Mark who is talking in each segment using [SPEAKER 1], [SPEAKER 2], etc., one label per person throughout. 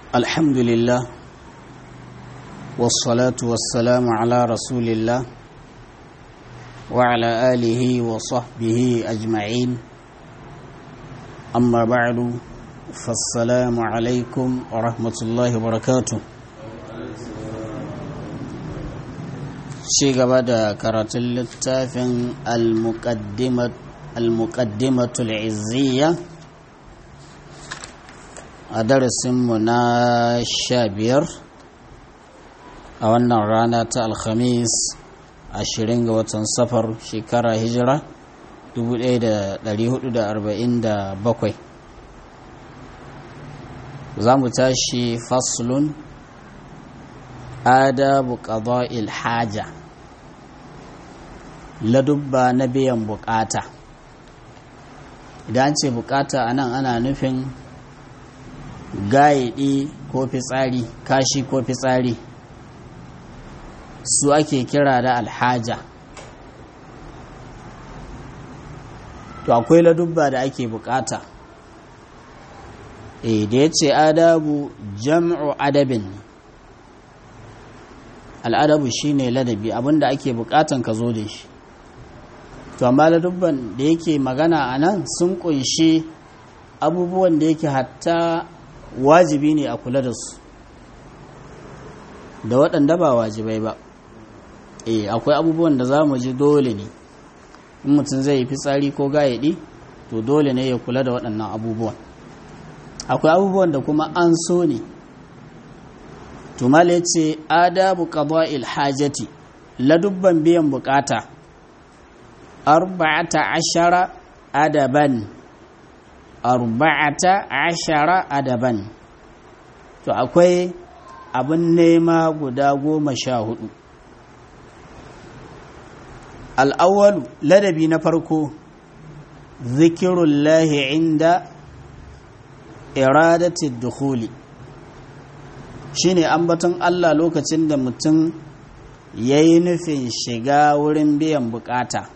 [SPEAKER 1] الحمد لله والصلاة والسلام على رسول الله وعلى آله وصحبه أجمعين أما بعد فالسلام عليكم ورحمة الله وبركاته ci gaba da karatun littafin al-muqaddimatul izziya a darasinmu na sha biyar a wannan rana ta alhamis ashirin ga watan safar shekara hijira 1447 za mu tashi faslun adabu qada'il haja ladubba na biyan bukata idan ce bukata anan ana nufin gaidi ko fitsari kashi ko fitsari su ake kira da alhaja to akwai ladubba da ake bukata e da ya ce adabu jam'u adabin al'adabu shine ladabi abinda ake bukatan ka zo da shi to amma ladubban da yake magana a nan sun kunshi abubuwan da yake hatta wajibi ne a kula da su da waɗanda ba wajibai ba eh akwai abubuwan da za mu ji dole ne in mutum zai yi fitsari ko gayaɗi to dole ne ya kula da waɗannan abubuwan akwai abubuwan da kuma an so ne tumale ce adabu qada'il hajati ladubban biyan bukata arba'ata ashara adaban arba'ata ashara adaban to akwai abin nema guda goma sha hudu al'awwalu ladabi na farko zikirullahi inda iradatin dukhuli shine ambaton Allah lokacin da mutum ya yi nufin shiga wurin biyan bukata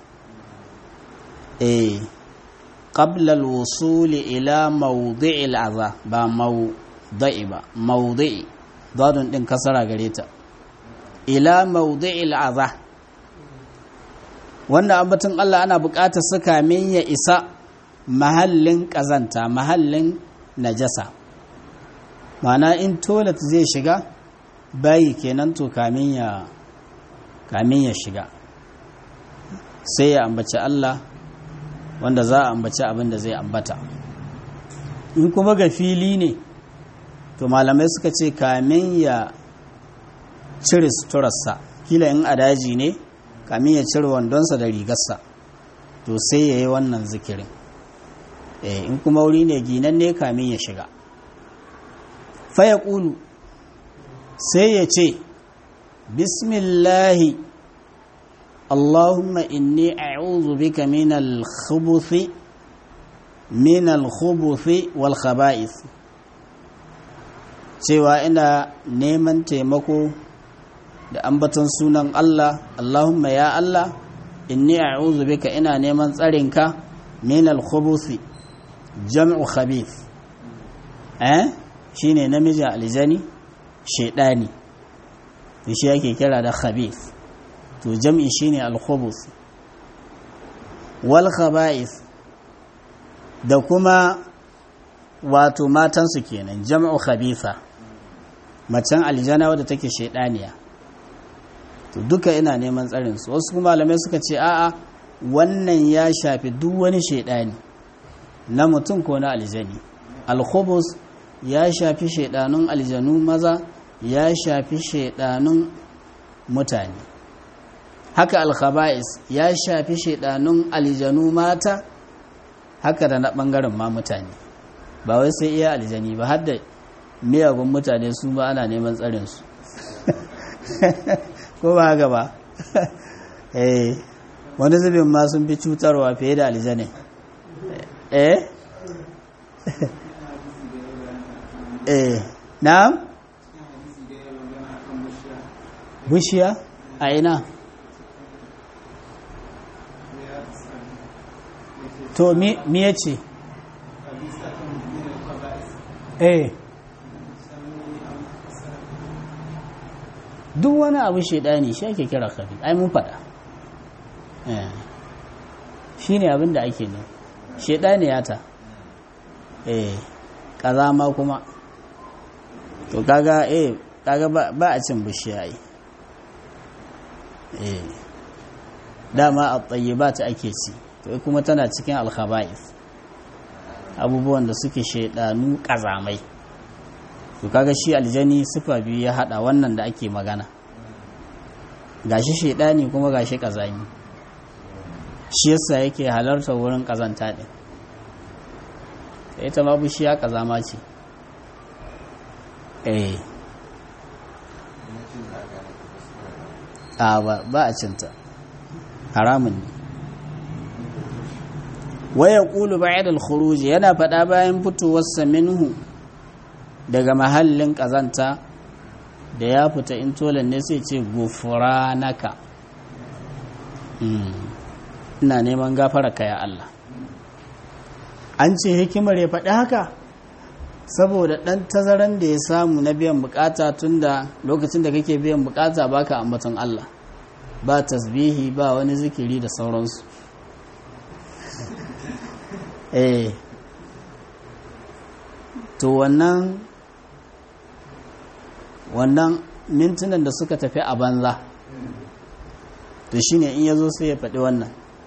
[SPEAKER 1] eh qabla al-wusuli ila mawdi'i al-adha ba mawdi'i ba mawdi'i dadun din kasara gare ta ila mawdi'i al-adha wanda ambaton Allah ana buƙatar su kamin ya isa mahallin ƙazanta mahallin najasa ma'ana in toilet zai shiga bayi kenan to kamin ya kamin ya shiga sai ya ambaci Allah wanda za a ambaci abin da zai ambata in kuma ga fili ne to malamai suka ce kamin ya cire suturarsa kila in a daji ne kamin ya cire wandonsa da rigarsa to sai ya yi wannan zikirin in kuma wuri ne ginan ne kamin ya shiga faya ƙulu sai ya ce bismillahi allahumma inni a'udhu bika min al-khubuthi min al-khubuthi wal khaba'ith cewa ina neman taimako da ambaton sunan Allah Allahumma ya Allah inni a'udhu bika ina neman tsarinka min al-khubuthi jam'u khabith eh shine namiji aljani shedani to shi yake kira da khabith to jam'i shine al-khubuth wal khaba'ith da kuma wato matansu kenan jam'u khabitha macen aljana wadda take shedaniya to duka ina neman tsarin su wasu kuma malamai suka ce a'a wannan ya shafi duk wani shaidani na mutum ko na aljani alkhubus ya shafi shaidanun aljanu maza ya shafi shaidanun mutane haka alkhaba'is ya shafi shaidanun aljanu mata haka da na bangaren ma mutane ba wai sai iya aljani ba har da miyagun mutane su ba ana neman tsarin su ko ba haka ba eh wani zubin ma sun fi cutarwa fiye da aljane eh eh na bushiya a ina to mi ya ce eh duk wani abu shaidani shi ake kira khabith ai mun faɗa shi ne abin da ake ne shaidani ya ta eh kazama kuma to kaga eh kaga ba a cin bishiya yi eh dama a tsayyaba ta ake ci to kuma tana cikin alkhaba'is abubuwan da suke shaidanu kazamai to kaga shi aljani sifa biyu ya hada wannan da ake magana gashi shaidani kuma gashi kazami shi yasa yake halarta wurin kazanta din ita ma bishiya kazama ce eh a ba a cinta haramun ne waya ƙulu ba'id al-khuruj yana faɗa bayan fitowarsa minhu daga mahallin ƙazanta da ya fita in tolan ne sai ce gufuranaka ina neman gafararka ya Allah an ce hikimar ya faɗi haka saboda ɗan tazaran da ya samu na biyan bukata tun da lokacin da kake biyan bukata baka ambaton Allah ba tasbihi ba wani zikiri da sauransu eh to wannan wannan mintunan da suka tafi a banza to shine in yazo sai ya faɗi wannan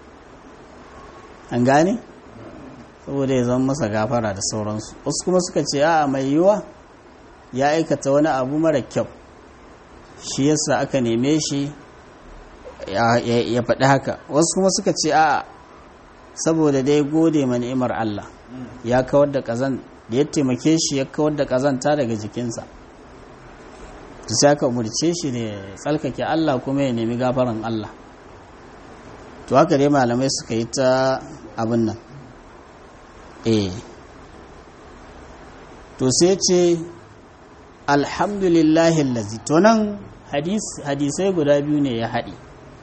[SPEAKER 1] an gane saboda ya zama masa gafara da sauransu wasu kuma suka ce a mai yiwa ya aikata wani abu mara kyau shi yasa aka neme shi ya faɗi haka wasu kuma suka ce a saboda dai gode ma ni'imar Allah ya kawar da kazan da ya taimake shi ya kawar da kazanta daga jikinsa to sai aka umurce shi da ya tsalkake Allah kuma ya nemi gafaran Allah to haka dai malamai suka yi ta abin nan eh to sai ce alhamdulillahi allazi to nan hadisai guda biyu ne ya haɗi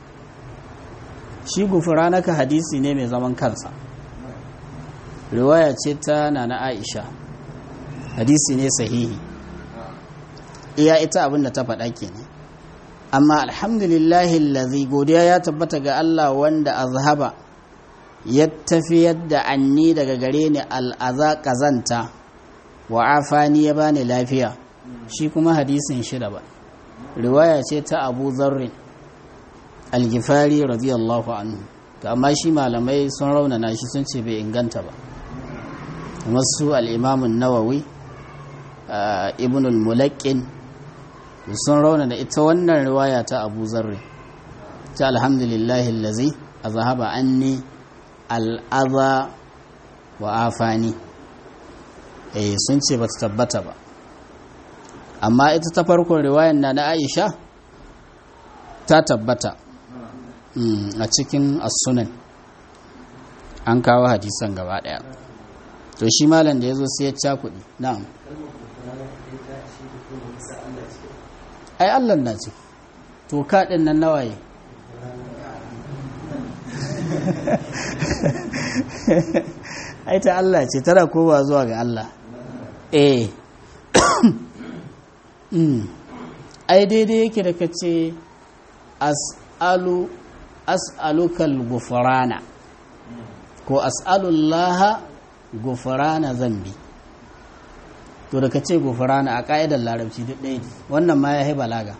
[SPEAKER 1] shi gufuranaka hadisi ne mai zaman kansa riwaya ce ta nana aisha hadisi ne sahihi iya ita abinda ta faɗa kenan amma alhamdulillahi allazi godiya ya tabbata ga Allah wanda azhaba ya tafiyar da anni daga gare ni al'aza kazanta wa afani ya bani lafiya shi kuma hadisin shida ba riwaya ce ta abu zarrin algifari radiyallahu anhu to amma shi malamai sun raunana shi sun ce bai inganta ba masu al'imamun nawawi ibn al-mulakin sun raunana ita wannan riwaya ta abu zarri ta alhamdulillahi lazi a zahaba anni al'aza wa afani eh sun ce ba ta tabbata ba amma ita ta farkon riwayan na na aisha ta tabbata a cikin asunan an kawo hadisan gaba daya to shi malam da ya zo sai ya cakuɗi na'am ai allah na ce to kaɗin nan nawaye ai ta allah ce tana kowa zuwa ga allah eh ai daidai yake da ka ce as'alu as'alukal gufrana ko as'alullaha gufrana zambi to da ka ce gufrana a ka'idar larabci duk ɗaya wannan ma ya yi balaga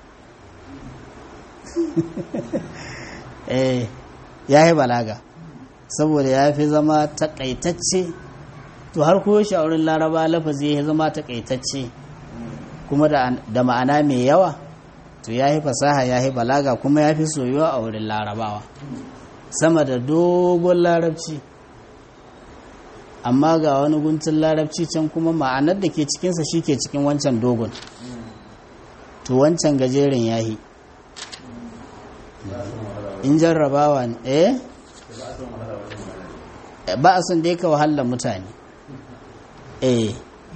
[SPEAKER 1] eh ya yi balaga saboda ya fi zama takaitacce to har koyo shi a wurin laraba lafazi ya zama takaitacce kuma da ma'ana mai yawa to ya yi fasaha ya yi balaga kuma ya fi soyuwa a wurin larabawa sama da dogon larabci amma ga wani guntun larabci can kuma ma'anar da ke cikinsa shi ke cikin wancan dogon to wancan gajeren ya yi in jarrabawa ne eh ba a son da ya ka wahalar mutane eh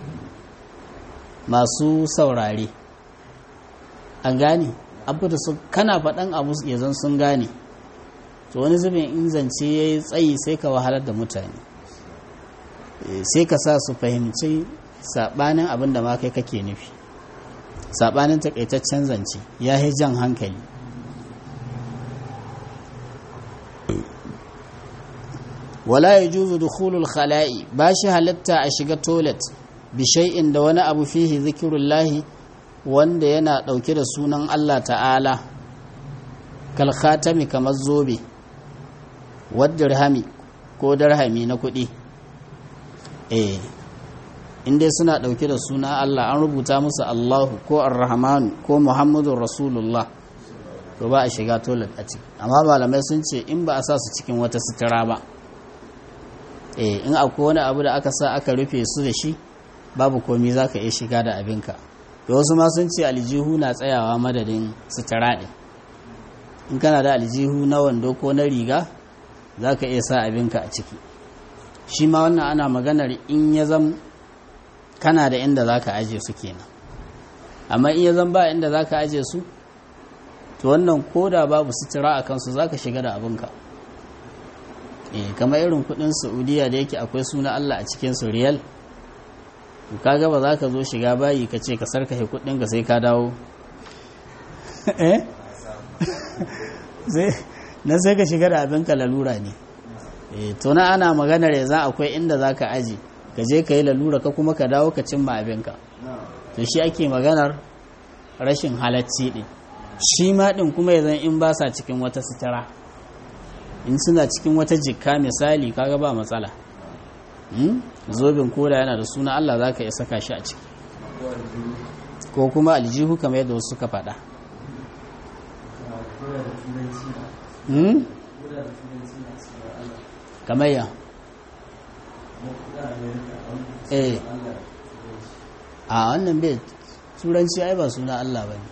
[SPEAKER 1] masu saurare an gane abu da su kana faɗan abu ya zan sun gane to wani zubin in zance ya yi tsayi sai ka wahalar da mutane sai ka sa su fahimci saɓanin abin da ma kai kake nufi saɓanin takaitaccen zance ya yi jan hankali wala ya juzu dukhulul khala'i ba shi halitta a shiga toilet bishai'in da wani abu fihi zikirullahi wanda yana ɗauke da sunan Allah ta'ala kalkhatami kamar zobe wadda ko darhami na kuɗi eh inda suna ɗauke da suna Allah an rubuta musu Allahu ko Ar-Rahmanu ko Muhammadun Rasulullah to ba a shiga toilet a ciki amma malamai sun ce in ba a sa su cikin wata sutura ba eh in akwai wani abu da aka sa aka rufe su da shi babu komi za ka iya shiga da abinka da wasu ma sun ce aljihu na tsayawa madadin sutura ɗin in kana da aljihu na wando ko na riga za ka iya sa abinka a ciki shi ma wannan ana maganar in ya zam kana da inda za ka aje su kenan amma in ya zan ba inda za ka aje su to wannan koda babu sutura a kansu za ka shiga da abinka eh kamar irin kudin saudiya da yake akwai suna allah a cikinsu riyal kaga ba za ka zo shiga bayi ka ce ka sarkahe kudin ka sai ka dawo eh nan sai ka shiga da abinka lalura ne eh to na ana maganar yanzu akwai inda za ka aje ka je ka yi lalura ka kuma ka dawo ka cimma abinka to shi ake maganar rashin halacci din shi ma din kuma yanzu in ba sa cikin wata sutura in suna cikin wata jikka misali kaga ba matsala zobin koda yana da suna Allah za ka iya saka shi a ciki ko kuma aljihu kamar yadda wasu suka faɗa kamar ya eh a wannan bai turanci ai ba suna Allah ba ne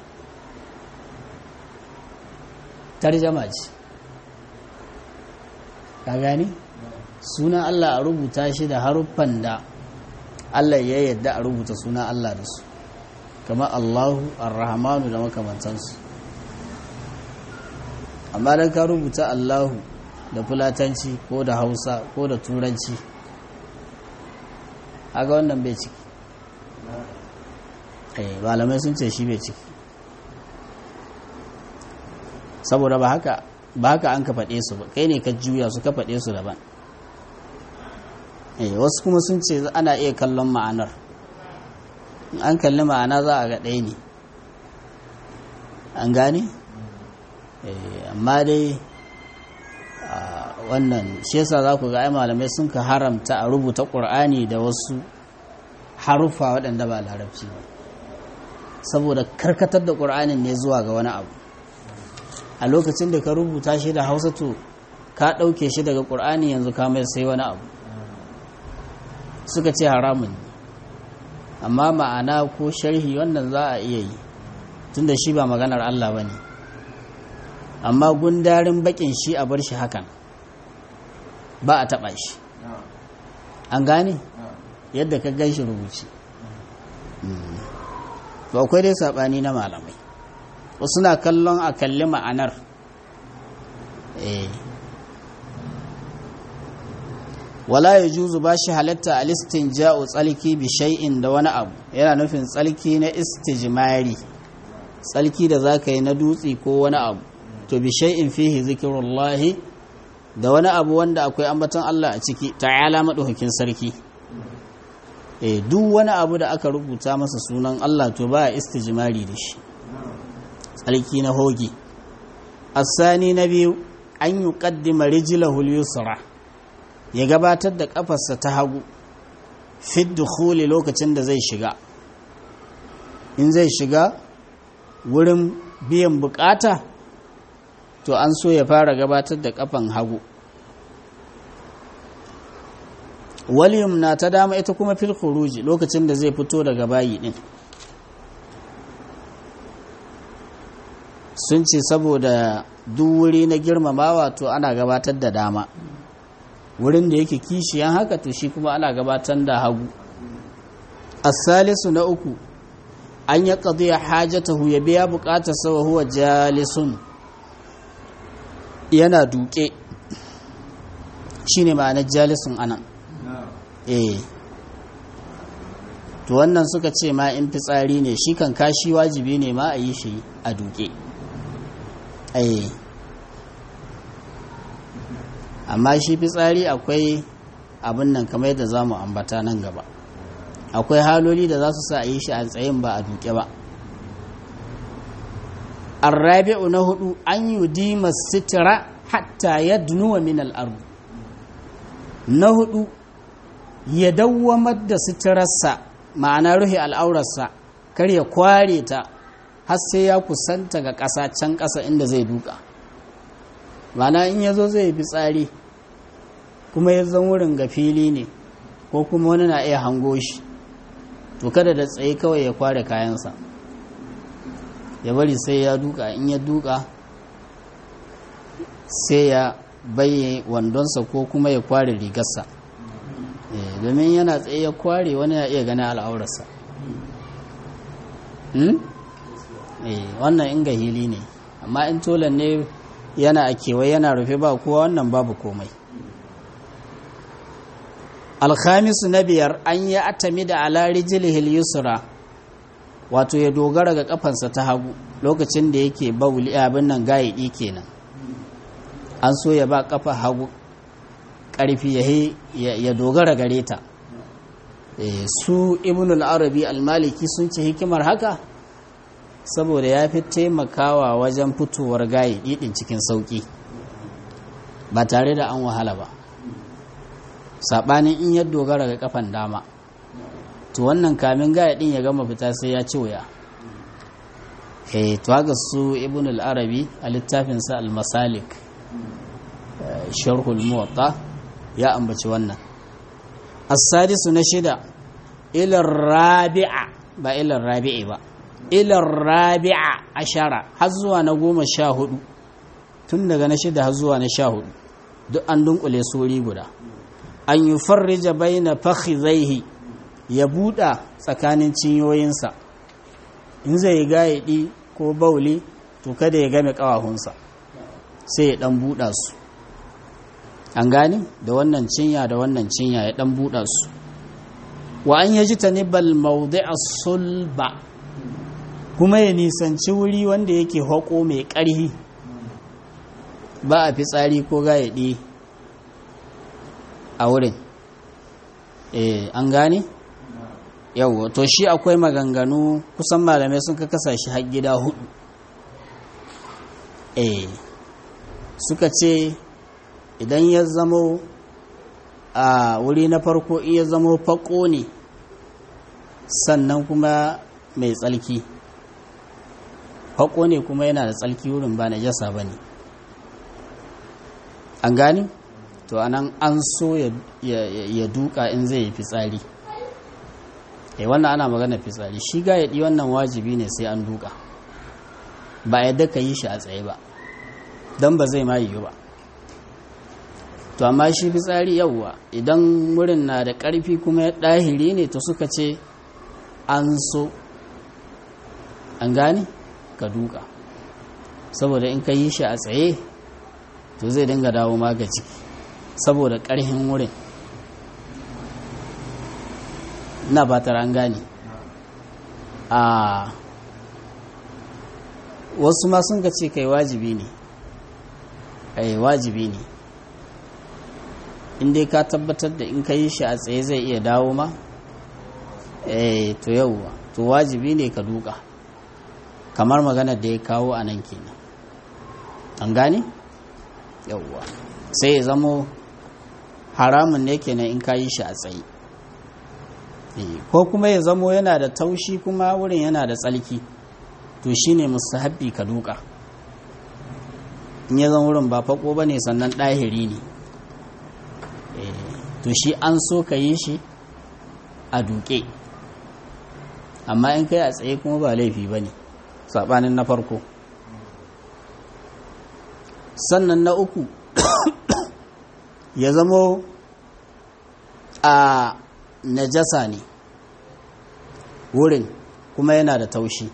[SPEAKER 1] tarjama ce ka gani sunan Allah a rubuta shi da haruffan da Allah ya yadda a rubuta sunan Allah da su kama Allahu ar-Rahmanu da makamantansu amma dan ka rubuta Allahu da fulatanci ko da Hausa ko da turanci aga wannan bai ciki eh malamai sun ce shi bai ciki saboda ba haka ba haka an ka faɗe su ba kai ne ka juya su ka faɗe su daban eh wasu kuma sun ce ana iya kallon ma'anar in an kalli ma'ana za a ga ɗaya ne an gane amma dai wannan shi yasa za ku ga ai malamai sun ka haramta a rubuta ƙur'ani da wasu haruffa waɗanda ba larabci ba saboda karkatar da ƙur'anin ne zuwa ga wani abu a lokacin da ka rubuta shi da hausa to ka ɗauke shi daga ƙur'ani yanzu ka mai sai wani abu suka ce haramun amma ma'ana ko sharhi wannan za a iya yi tunda shi ba maganar Allah ba ne amma gundarin bakin shi a bar shi hakan ba a taɓa shi an gane yadda ka gan shi rubuci ba akwai dai saɓani na malamai wasu na kallon a kalli ma'anar wala ya juzu ba shi halatta a listin ja'u tsalki bi shay'in da wani abu yana nufin tsalki na istijmari tsalki da za ka yi na dutse ko wani abu to bi shay'in fihi zikirullahi da wani abu wanda akwai ambaton Allah a ciki ta'ala madaukakin sarki eh duk wani abu da aka rubuta masa sunan Allah to ba istijmari da shi tsalki na hoge asani na biyu an yi kaddima rijilahu yusra ya gabatar da kafarsa ta hagu fit dukhuli lokacin da zai shiga in zai shiga wurin biyan bukata to an so ya fara gabatar da kafan hagu waliyum na ta dama ita kuma fil khuruji lokacin da zai fito daga bayi din sun ce saboda duk wuri na girmamawa to ana gabatar da dama wurin da yake kishiyan haka to shi kuma ana gabatar da hagu asalisu na uku an ya qadiya hajatahu ya biya bukatar sawa huwa jalisun yana duke shine ma'anar jalisun anan eh to wannan suka ce ma in fitsari ne shi kan kashi wajibi ne ma a yi shi a duke ai amma shi fitsari akwai abin nan kamar yadda za mu ambata nan gaba akwai haloli da za su sa a yi shi a tsayin ba a duke ba arrabi'u na hudu an yi dima sitira hatta ya dunuwa min al'ardu na hudu ya dawwamar da sitirarsa ma'ana ruhi al'aurarsa kar ya kware ta har sai ya kusanta ga ƙasa can ƙasa inda zai duka ma'ana in ya zo zai fi tsari kuma ya zan wurin ga fili ne ko kuma wani na iya hango shi to kada da tsaye kawai ya kware kayansa ya bari sai ya duka in ya duka sai ya bayye wandonsa ko kuma ya kware rigarsa domin yana tsaye ya kware wani ya iya gani al'aurarsa wannan inga hili ne amma in tolan ne yana a kewaye yana rufe ba kowa wannan babu komai alhamisu na biyar an yi atami da alari jilihil yusra wato ya dogara ga kafansa ta hagu lokacin da yake bauli abin nan gayi kenan an so ya ba kafa hagu ƙarfi ya dogara gare ta su ibn al-arabi al-maliki sun ce hikimar haka saboda ya fi taimakawa wajen fitowar gayi ɗiɗin cikin sauƙi ba tare da an wahala ba saɓanin in ya dogara ga kafan dama to wannan kamin gayi ɗin ya gama fita sai ya ci wuya eh to haka su ibn al-arabi a littafinsa al-masalik sharhul muwatta ya ambaci wannan as-sadisu na shida ila rabi'a ba ila rabi'i ba ila rabi'a ashara har zuwa na goma sha hudu tun daga na shida har zuwa na sha hudu duk an dunkule suri guda an yi farrija baina fakhidhaihi ya buɗa tsakanin cinyoyinsa in zai gayaɗi ko bauli to kada ya game ƙawahunsa sai ya ɗan buɗa su an gani da wannan cinya da wannan cinya ya ɗan buɗa su wa an yaji ta nibal a sulba kuma ya nisanci wuri wanda yake haƙo mai ƙarhi ba a fitsari ko gayaɗi a wurin eh an gani yau to shi akwai maganganu kusan malamai sun ka kasa shi har gida hudu eh suka ce idan ya zamo a wuri na farko iya zamo fako ne sannan kuma mai tsalki fako ne kuma yana da tsalki wurin ba na jasa ba ne an gani to anan an so ya duka in zai yi fitsari e wannan ana magana fitsari shi ga yaɗi wannan wajibi ne sai an duka ba yadda ka yi shi a tsaye ba don ba zai ma yiwu ba to amma shi fitsari yawwa idan wurin na da ƙarfi kuma ya ɗahiri ne to suka ce an so an gane ka duka saboda in ka yi shi a tsaye to zai dinga dawo maga ciki saboda ƙarhin wurin na batar an gane a wasu ma sun ka ce kai wajibi ne kai wajibi ne in dai ka tabbatar da in ka yi shi a tsaye zai iya dawo ma eh to yauwa to wajibi ne ka duka kamar magana da ya kawo a nan kenan an gane yauwa sai ya zamo haramun ne kenan in ka yi shi a tsaye ko kuma ya zamo yana da taushi kuma wurin yana da tsalki to shine mustahabbi ka duka in ya zan wurin ba fako ba ne sannan ɗahiri ne to shi an so ka yi shi a duke amma in kai a tsaye kuma ba laifi ba ne saɓanin na farko sannan na uku ya zamo a najasa ne wurin kuma yana da taushi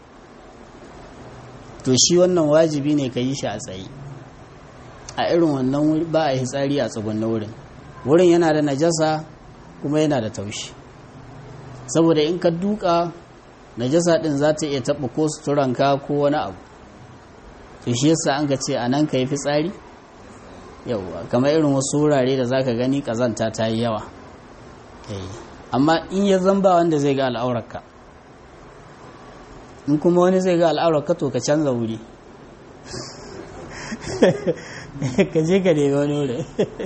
[SPEAKER 1] to shi wannan wajibi ne ka yi shi a tsaye a irin wannan ba a yi tsari a tsugun na wurin wurin yana da najasa kuma yana da taushi saboda in ka duka najasa din za ta iya taɓa ko suturanka ko wani abu to shi yasa an ka ce a nan ka yi fitsari yauwa kamar irin wasu wurare da za ka gani ƙazanta ta yi yawa amma in ya zamba wanda zai ga al'aurarka in kuma wani zai ga al'aurarka to ka canza wuri ka je ka nemi wani wuri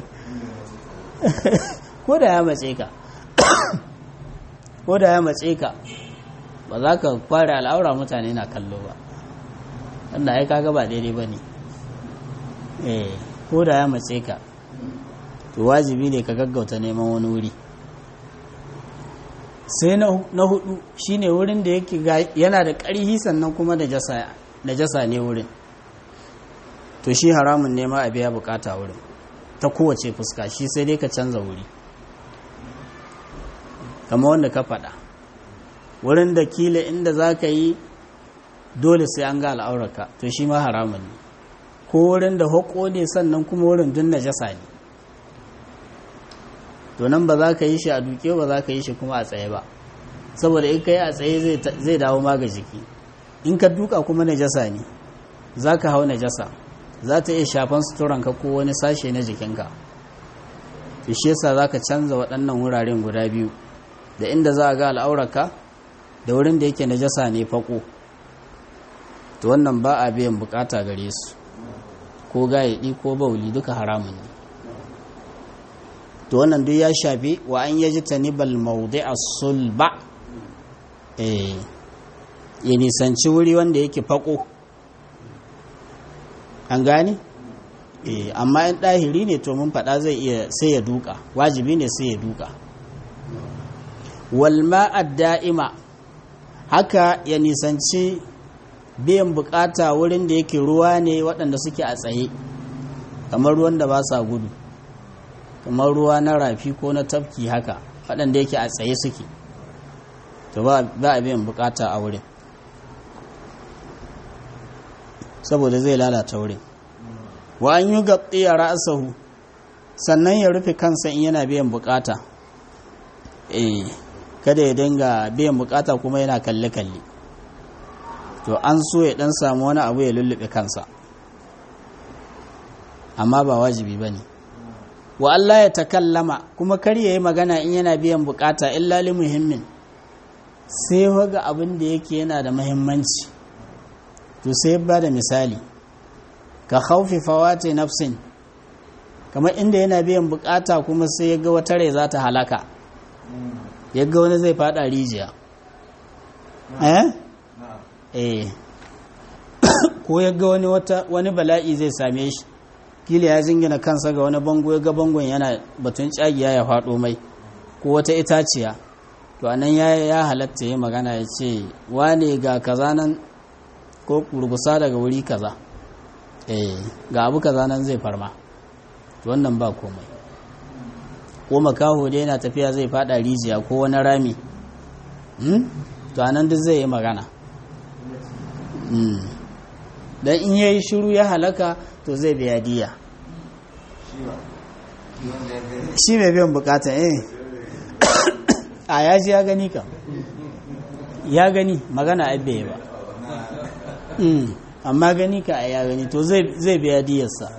[SPEAKER 1] ko da ya matse ka ko da ya matse ka ba za ka kware al'aura mutane na kallo ba wanda ai kaga ba daidai ba ne eh ko da ya matse ka to wajibi ne ka gaggauta neman wani wuri sai na hudu shine wurin da yake yana da ƙarhi sannan kuma da jasa ne wurin to shi haramun nema a biya bukata wurin ta kowace fuska shi sai dai ka canza wuri kama wanda ka faɗa wurin da kila inda za ka yi dole sai an ga al'aurarka to shi ma haramun ne ko wurin da hako ne sannan kuma wurin dun najasa ne to nan ba za ka yi shi a duke ba za ka yi shi kuma a tsaye ba saboda in ka yi a tsaye zai dawo ma ga jiki in ka duka kuma najasa ne za ka hau najasa za ta iya shafan suturanka ko wani sashe na jikinka to shi yasa za ka canza waɗannan wuraren guda biyu da inda za a ga al'aurarka da wurin da yake najasa ne fako to wannan ba a biyan bukata gare su ko gayaɗi ko bauli duka haramun ne to wannan duk ya shafi wa an yaji tanibal maudi a sulba ya nisanci wuri wanda yake fako an gani amma in ɗahiri ne to mun faɗa zai iya sai ya duka wajibi ne sai ya duka walma da'ima haka ya nisanci biyan bukata wurin da yake ruwa ne waɗanda suke a tsaye kamar ruwan da ba sa gudu kamar ruwa na rafi ko na tafki haka waɗanda yake a tsaye suke to ba a biyan bukata a wurin saboda zai lalata wurin wa an yi gaɓi a ra'asahu sannan ya rufe kansa in yana biyan bukata eh kada ya dinga biyan bukata kuma yana kalle-kalle to an so ya dan samu wani abu ya lullube kansa amma ba wajibi ba ne wa Allah ya takallama kuma kar ya yi magana in yana biyan bukata illa li muhimmin sai waga abin da yake yana da muhimmanci to sai ba da misali ka khaufi fawati nafsin kamar inda yana biyan bukata kuma sai ya ga wata rai za ta halaka ya ga wani zai fada rijiya eh eh ko ya ga wani wata wani bala'i zai same shi kila ya jingina kansa ga wani bango ya ga bangon yana batun cagiya ya faɗo mai ko wata itaciya to anan ya ya halatta ya magana ya ce wane ga kaza nan ko kurgusa daga wuri kaza eh ga abu kaza nan zai farma to wannan ba komai ko makaho da yana tafiya zai fada rijiya ko wani rami to anan duk zai yi magana dan in yayi shiru ya halaka to zai biya diya shi mai biyan bukata eh a ya ji ya gani ka ya gani magana abbe ba amma gani ka a ya gani to zai biya diyarsa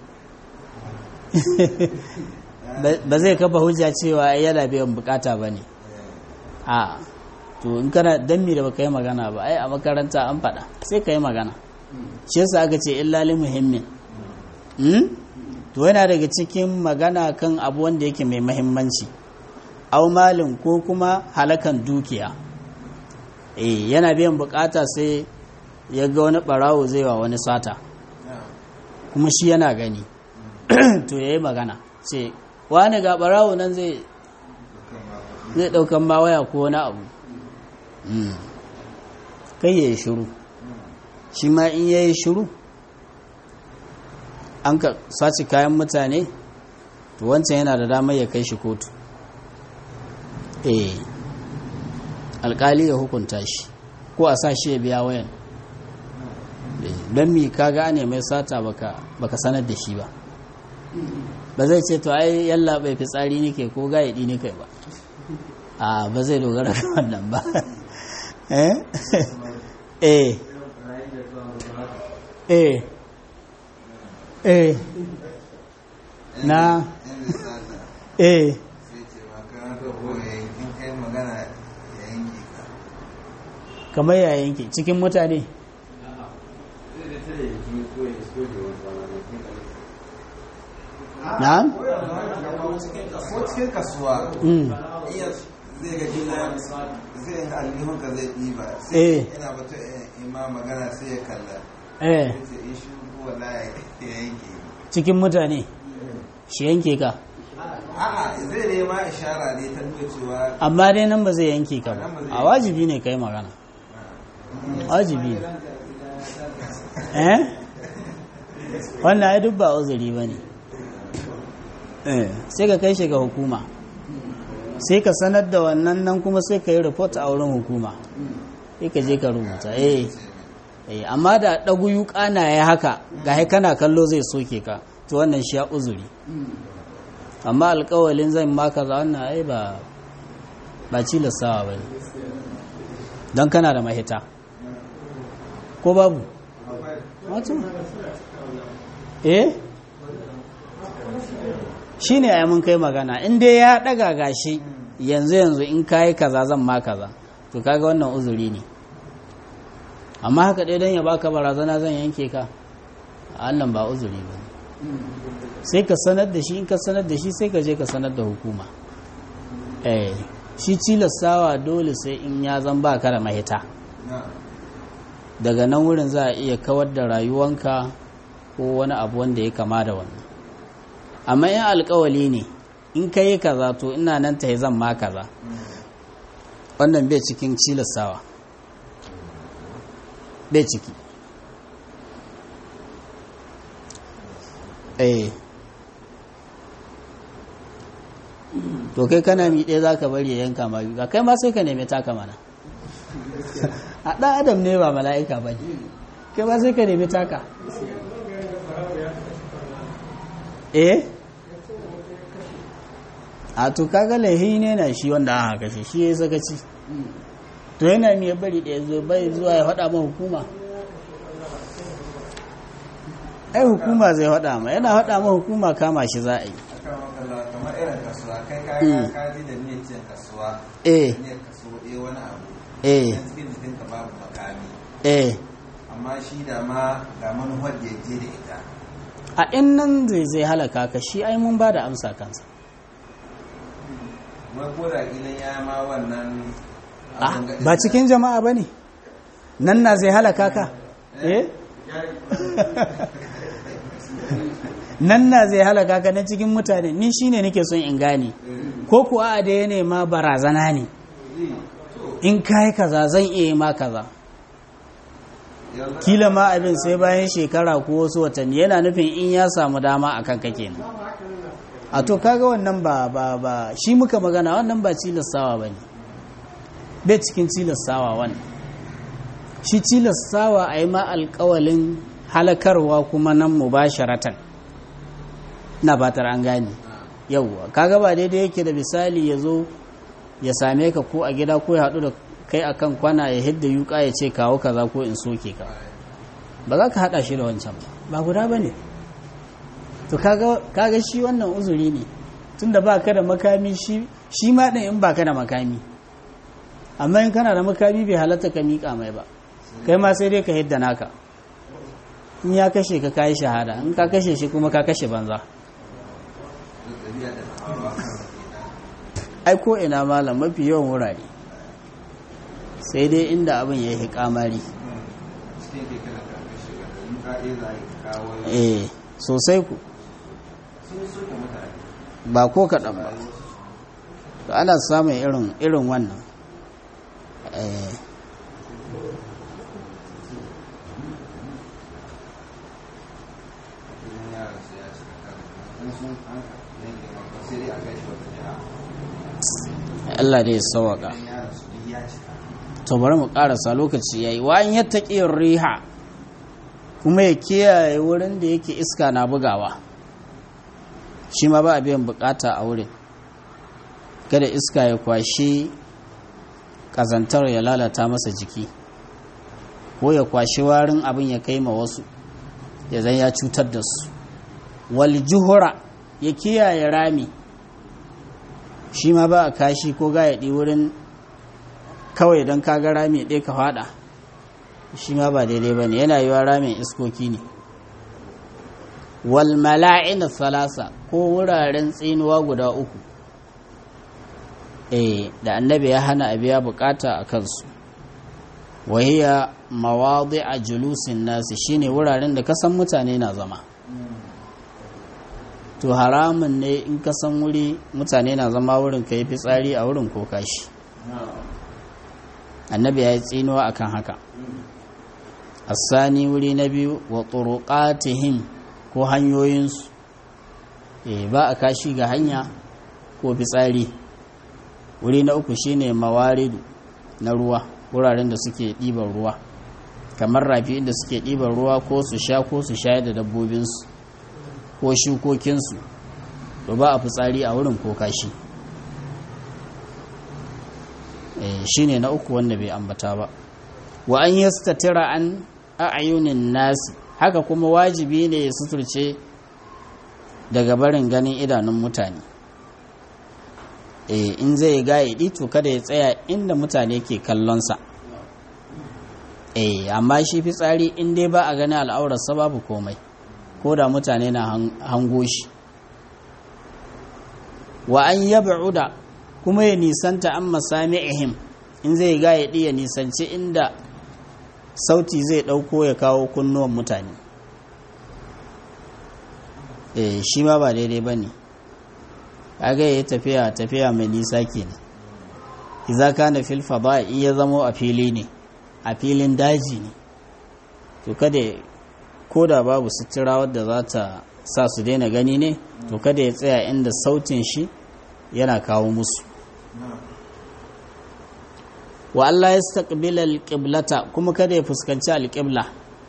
[SPEAKER 1] ba zai kafa hujja cewa yana biyan bukata ba ne a to in kana dan mi da baka yi magana ba ai a makaranta an faɗa sai ka yi magana shi yasa aka ce illa li muhimmin to yana daga cikin magana kan abu wanda yake mai muhimmanci au malin ko kuma halakan dukiya eh yana biyan bukata sai ya ga wani barawo zai wa wani sata kuma shi yana gani to yayi magana ce wani ga barawo nan zai zai daukan ma waya ko wani abu kai ya yi shiru shi ma in ya yi shiru an ka sace kayan mutane to wancan yana da damar ya kai shi kotu eh alkali ya hukunta shi ko a sa shi ya biya wayan don mi ka gane mai sata baka sanar da shi ba ba zai ce to ai yalla bai fitsari nike ko gaidi nike ba a ba zai dogara da wannan ba eh eh eh eh na eh kamar ya yanke cikin mutane na?
[SPEAKER 2] ko cikin kasuwa
[SPEAKER 1] Mm.
[SPEAKER 2] iya zai ga gina zai ga alihun ka zai ɗiba
[SPEAKER 1] Eh.
[SPEAKER 2] sai ina bata ima magana sai ya kalla
[SPEAKER 1] eh
[SPEAKER 2] ya ce in shi wala ya yanke
[SPEAKER 1] cikin mutane shi yanke ka
[SPEAKER 2] a'a zai nema ishara ne ta nuna cewa
[SPEAKER 1] amma dai nan ba zai yanke ka ba a wajibi ne kai magana wajibi ne eh wannan ai duk ba uzuri ba ne eh sai ka kai shi ga hukuma sai ka sanar da wannan nan kuma sai ka yi report a wurin hukuma sai ka je ka rubuta eh eh amma da ɗagu yuka na ya haka ga kana kallo zai soke ka to wannan shi ya uzuri amma alkawalin zan maka za wannan ai ba ba cilastawa ba ne don kana da mahita ko babu wato eh shi ne ai mun kai magana in dai ya daga gashi yanzu yanzu in kayi kaza zan ma kaza to kaga wannan uzuri ne amma haka dai don ya baka barazana zan yanke ka a Allah ba uzuri ba ne sai ka sanar da shi in ka sanar da shi sai ka je ka sanar da hukuma eh shi cilastawa dole sai in ya zan ba ka da mahita
[SPEAKER 2] na
[SPEAKER 1] daga nan wurin za a iya kawar da rayuwanka ko wani abu wanda ya kama da wannan amma in alkawali ne in ka yi kaza to ina nan ta zan ma kaza wannan bai cikin cilastawa bai ciki eh to kai kana miɗe za ka bari ya yanka ma yuka kai ma sai ka nemi taka mana a ɗan adam ne ba mala'ika ba ne kai ma sai ka nemi taka eh a to kaga laihi ne na shi wanda aka kashe shi ya sakaci to yana mai bari da ya zo bai zuwa ya faɗa ma hukuma ai hukuma zai faɗa ma yana faɗa ma hukuma kama shi za a yi
[SPEAKER 2] aka makalla kamar irin kasuwa kai ka
[SPEAKER 1] Mm.
[SPEAKER 2] ka ji da niyyar cin kasuwa
[SPEAKER 1] eh
[SPEAKER 2] niyyar kasuwa ɗaya wani abu
[SPEAKER 1] eh
[SPEAKER 2] yan cikin jikinka babu makami
[SPEAKER 1] eh
[SPEAKER 2] amma shi da ma ga manuwar da ya je da ita
[SPEAKER 1] a in nan zai zai halaka ka shi ai mun ba da amsa kansa
[SPEAKER 2] wai ko da kilan ya ma wannan
[SPEAKER 1] Ah,
[SPEAKER 2] abin ga-
[SPEAKER 1] ba cikin jama'a ba ne nan na zai halaka ka eh nan na zai halaka ka na cikin mutane ni shine nake son in gane ko kuwa a da ya nema barazana ne in kai kaza zan iya yi ma kaza
[SPEAKER 2] Yanzu
[SPEAKER 1] kila ma abin sai bayan shekara ko wasu watanni yana nufin in ya samu dama a kan kake nan a to kaga wannan ba ba ba shi muka magana wannan ba cilastawa ba ne bai cikin cilastawa wannan shi cilastawa a yi ma alkawalin halakarwa kuma nan mubasharatan na batar an gane yauwa kaga ba daidai yake da misali ya zo ya same ka ko a gida ko ya haɗu da kai akan kwana ya hidda yuka ya ce kawo kaza ko in soke ka ba za ka haɗa shi da wancan ba ba guda ba ne to kaga kaga shi wannan uzuri ne tunda ba ka da makami shi shi ma ɗin in ba ka da makami amma in kana da makami bai halatta ka miƙa mai ba kai ma sai dai ka hidda naka in ya kashe ka kayi shahada in ka kashe shi kuma ka kashe banza
[SPEAKER 2] ɗabi'a da hawa kansa kenan.
[SPEAKER 1] ai ko ina malam mafi yawan wurare sai dai inda abin ya yi kamari
[SPEAKER 2] cikin keke da karfe shiga da in ka iya za a yi kawo
[SPEAKER 1] eh sosai ku
[SPEAKER 2] sun suke mutane
[SPEAKER 1] ba ko kaɗan ba to ana samun irin irin wannan eh
[SPEAKER 2] idan yaran su ya cika kan in sun an yanke maka sai dai a kai shi wata jiha
[SPEAKER 1] Allah dai ya sawaka
[SPEAKER 2] idan yaran su duk ya cika
[SPEAKER 1] to bari mu karasa lokaci yayi wa an yattaqi riha kuma ya kiyaye wurin da yake iska na bugawa shi ma ba a biyan bukata a wurin kada iska ya kwashe ƙazantar ya lalata masa jiki ko ya kwashi warin abin ya kai ma wasu ya zan ya cutar da su wal juhura ya kiyaye rami shi ma ba a kashi ko gayaɗi wurin kawai don kaga rami ɗaya ka faɗa shi ma ba daidai ba ne yana yiwa ramin iskoki ne wal mala'ina salasa ko wuraren tsinuwa guda uku eh da annabi ya hana a biya bukata a kansu wahiya mawadi a julusin nasi shine wuraren da kasan mutane na zama to haramun ne in kasan wuri mutane na zama wurin ka yi fitsari a wurin ko kashi annabi ya yi tsinuwa akan haka asani wuri na biyu wa turuqatihim ko hanyoyinsu e ba a kashi ga hanya ko fitsari wuri na uku shine mawaridu na ruwa wuraren da suke ɗiban ruwa kamar rafi inda suke ɗiban ruwa ko su sha ko su shayar da dabbobinsu ko shukokinsu to ba a fitsari a wurin ko kashi shine na uku wanda bai ambata ba wa an yastatira an a'yunin nasi haka kuma wajibi ne ya suturce daga barin ganin idanun mutane eh in zai gaidi to kada ya tsaya inda mutane ke kallonsa eh amma shi fitsari in dai ba a gani al'aurarsa babu komai ko da mutane na hango shi wa an yab'uda kuma ya nisanta an masami'ihim in zai gaidi ya nisanci inda sauti zai ɗauko ya kawo kunnuwan mutane eh shi ma ba daidai ba ne kaga ya tafiya tafiya mai nisa kenan iza kana fil fada in ya zamo a fili ne a filin daji ne to kada ko da babu sutura wadda za ta sa su daina gani ne to kada ya tsaya inda sautin shi yana kawo musu wa Allah ya staƙbila alƙiblata kuma kada ya fuskanci alƙibla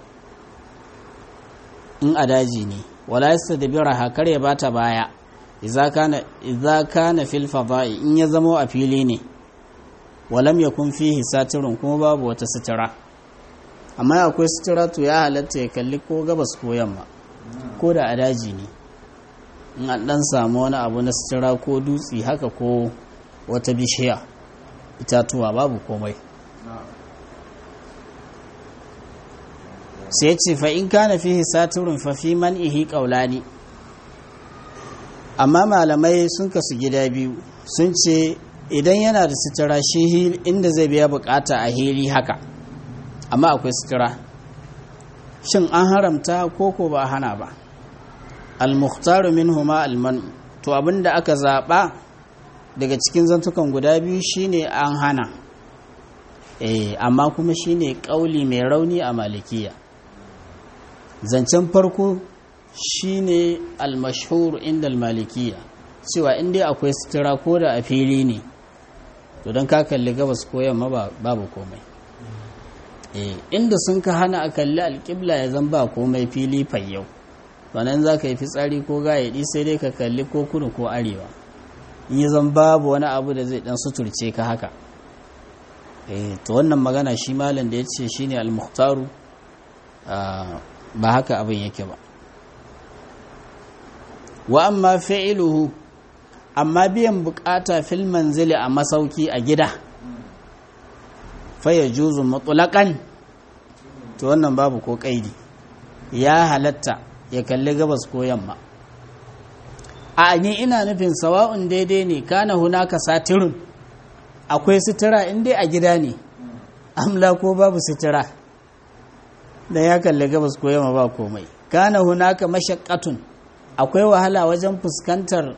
[SPEAKER 1] in a daji ne wala ya stadbira hakar ya bata baya idza kana fil fada'i in ya zamo a fili ne walam yakun fihi satirun kuma babu wata sutura amma akwai sutura to ya halatta ya kalli ko gabas ko yamma ko da a daji ne in an dan samu wani abu na sutura ko dutse haka ko wata bishiya itatuwa babu komai sai ce fa in kana fihi saturun fa fi man ihi qaulani amma malamai sun kasu gida biyu sun ce idan yana da sutura shi inda zai biya bukata a hili haka amma akwai sutura shin an haramta ko ko ba hana ba al-mukhtaru minhuma al-man to abinda aka zaba daga cikin zantukan guda biyu shine an hana eh amma kuma shine kauli mai rauni a malikiya zancen farko shine al-mashhur inda al-malikiya cewa inda akwai sutura ko da a fili ne to don ka kalli gabas ko yamma babu komai eh inda sun ka hana a kalli alƙibla ya zan ba komai fili fayyau wannan za ka yi fitsari ko gayaɗi sai dai ka kalli ko kudu ko arewa in yi zan babu wani abu da zai dan suturce ka haka eh to wannan magana shi malam da ya ce shine al-mukhtaru ba haka abin yake ba wa amma fi'iluhu amma biyan bukata fil manzili a masauki a gida fa yajuzu mutlaqan to wannan babu ko kaidi ya halatta ya kalli gabas ko yamma a ni ina nufin sawa'un daidai ne kana hunaka satirun akwai sutura in dai a gida ne amla ko babu sutura da ya kalli gabas ko yamma ba komai kana hunaka mashaqqatun akwai wahala wajen fuskantar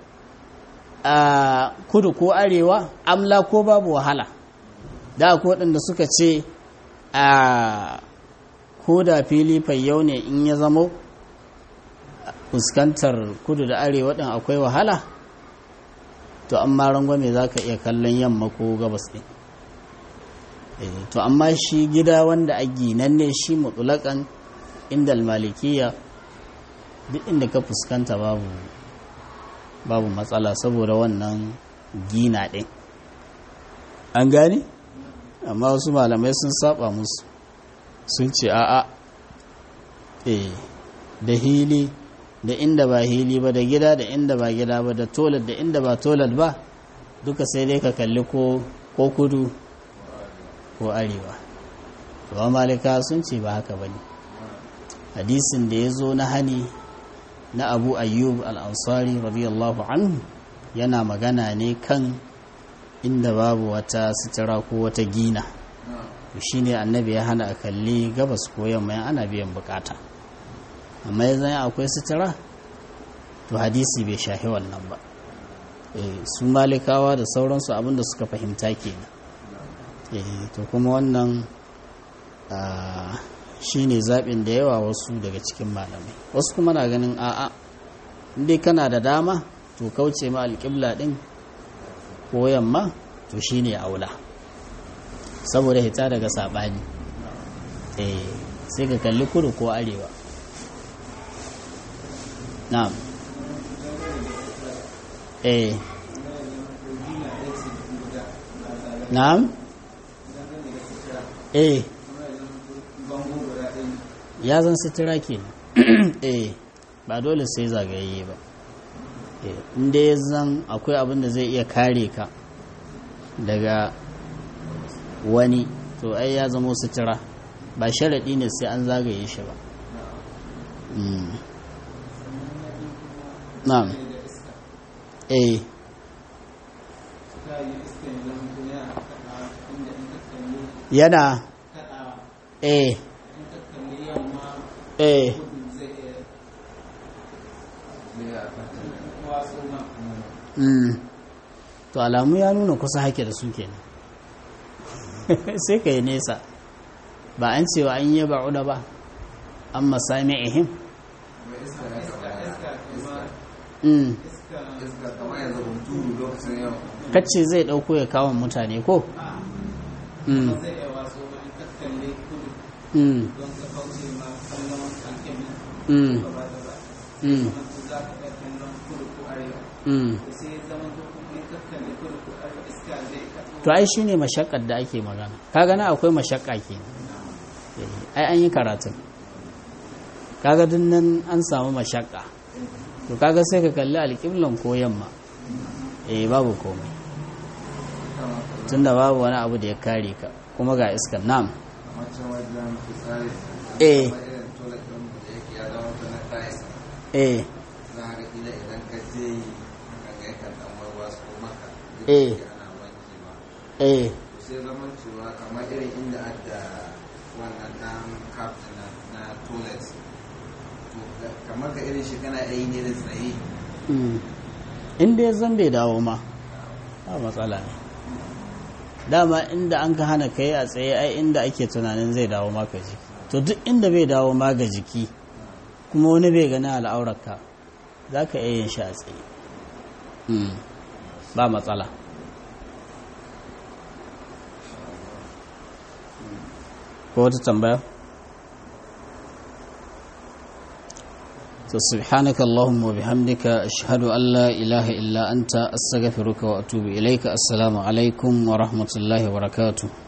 [SPEAKER 1] kudu ko arewa amla ko babu wahala da akwai waɗanda suka ce a ko da fili fayyau ne in ya zamo fuskantar kudu da arewa ɗin akwai wahala to amma rangwame za ka iya kallon yamma ko gabas ɗin to amma shi gida wanda a ginan ne shi mutulakan inda malikiya duk inda ka fuskanta babu babu matsala saboda wannan gina ɗin an gane amma wasu malamai sun saba musu sun ce a'a eh da hili da inda ba hili ba da gida da inda ba gida ba da toilet da inda ba toilet ba duka sai dai ka kalli ko ko kudu ko arewa ba malika sun ce ba haka bane hadisin da ya zo na hani na abu ayyub al-ansari radiyallahu anhu yana magana ne kan inda babu wata sitira ko wata gina shi ne annabi ya hana a kalli gabas ko yamma ana biyan bukata amma ya zanya akwai sitira to hadisi bai shahi wannan ba su malikawa da sauransu abinda suka fahimta kenan to kuma wannan shi ne zaɓin da yawa wasu daga cikin malamai wasu kuma na ganin a'a inda kana da dama to kauce ma alƙibla ɗin ko yamma to shi ne aula saboda hita daga saɓani sai ka kalli kudu ko arewa na'am eh na'am eh ya zan sutura ke eh ba dole sai zagaye ba inda ya zan akwai abin da zai iya kare ka daga wani to ai ya zama sutura ba sharaɗi ne sai an zagaye shi ba na'am eh yana eh eh mm. to alamu ya nuna kusa hake da su kenan sai ka yi nesa ba an cewa an yi ba'uda ba an masami ihim kacce zai ɗauko ya kawon mutane ko? to ai shi ne mashakar da ake magana ka gana akwai mashakka ke ai an yi karatun kaga nan an samu mashakka to kaga sai ka kalli alƙiblan ko yamma eh babu komai tunda babu wani abu da ya kare ka kuma ga iskan nam eh eh eh eh
[SPEAKER 2] sai zaman cewa kamar irin inda adda wannan dan captain na toilet kamar ka irin shi kana yi ne da tsaye
[SPEAKER 1] inda ya zan bai dawo ma ba matsala ne dama inda an ka hana kai a tsaye ai inda ake tunanin zai dawo maka jiki to duk inda bai dawo ma ga jiki kuma wani bai gani al'aurarka za ka iya yin shi a tsaye ba matsala ko wata tambaya to subhanaka allahumma wa bihamdika ashhadu an la ilaha illa anta astaghfiruka wa atubu ilaika assalamu alaikum wa rahmatullahi wa barakatuh